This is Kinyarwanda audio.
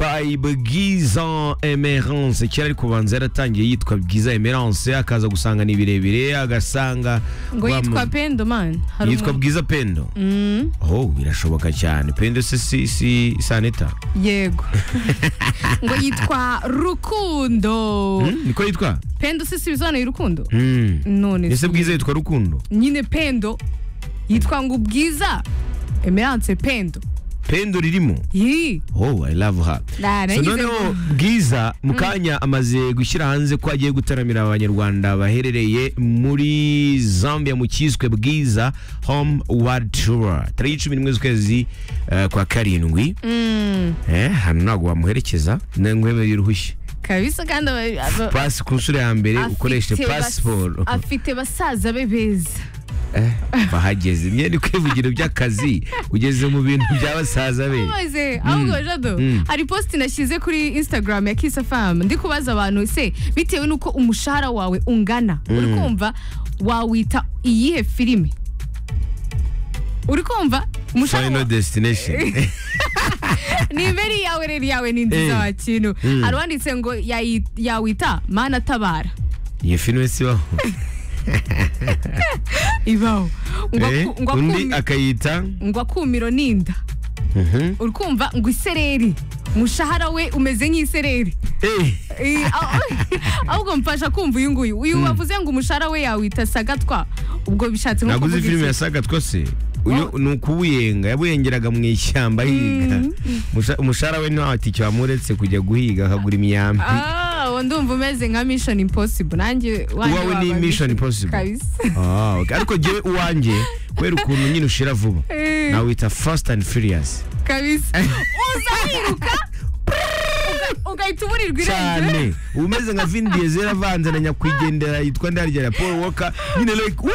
umurwayi bwiza emerance kera ariko kubanza yaratangiye yitwa bwiza emerance akaza gusanga ni birebire agasanga ngo yitwa pendo man hari yitwa umuntu- bwiza pendo Mm, oh birashoboka cyane pendo se si si sanita yego ngo yitwa rukundo Hmm? niko yitwa pendo se si bisobanuye urukundo Hmm. none ese si- bwiza yitwa rukundo nyine pendo yitwa ngo ubwiza emerance pendo pendo ririmo yi oh i love her so Da, nagize noneho ngo- bwiza mu kanya amaze gushyira hanze ko agiye gutaramira abanyarwanda baherereye muri zambia mu cyiswe bwiza home world tour tariki cumi n'imwe z'ukwezi eh, kwa karindwi Mm, Eh, hano ntabwo wamuherekeza nengwemeye uruhushya kabisa kandi aba- aba- pasi ku nshuro ya mbere afite ukoreshe bas- pasiporo afite basaza be beza bahageze imyenda kwivugiro by'akazi ugeze mu bintu bya basaza be maze ahubwo jado Mm. hari posti nashyize kuri instagram ya kisa famu ndi kubaza abantu se bitewe n'uko umushahara wawe ungana uri kumva wawita iyihe filime uri kumva umushahara final wa- destination ni mbere yawe rero yawe ni Eh. nziza wa kintu Mm. hari uwanditse ngo yayi- yawita mana tabara iyo filime sibaho ibaho ngo Eh, aku- ngo undi akumi- akayita ngo akumiro ninda Mhm. uri kumva ngo isereri umushahara we umeze nk'isereri Eh, Eh, ah- ahubwo mfasha kumva uyu nguyu uyu wavuze ngo umushahara we yawita sagatwa ubwo bishatse nko naguze kuvuga filime iki? yasaga twose uyu ni ukuwuyenga yabuyengeraga mu ishyamba yiga Musha- umushahara we nta tike wamuretse kujya guhiga akagura imyambi Ah, uwo ndumva umeze nka mission impossible nanjye wanjye Uwawe ni waba Mission Impossible. kabisa Ah, okay. ariko jyewe uwanjye kubera ukuntu nyine ushira vuba Eh. nawita fast and furious kabisa uza wiruka uga- ugahita uburirwa irengero cyane umeze nka vin diesel avanze na nyakwigendera yitwa ndarya na paul walker nyine like "Woo!"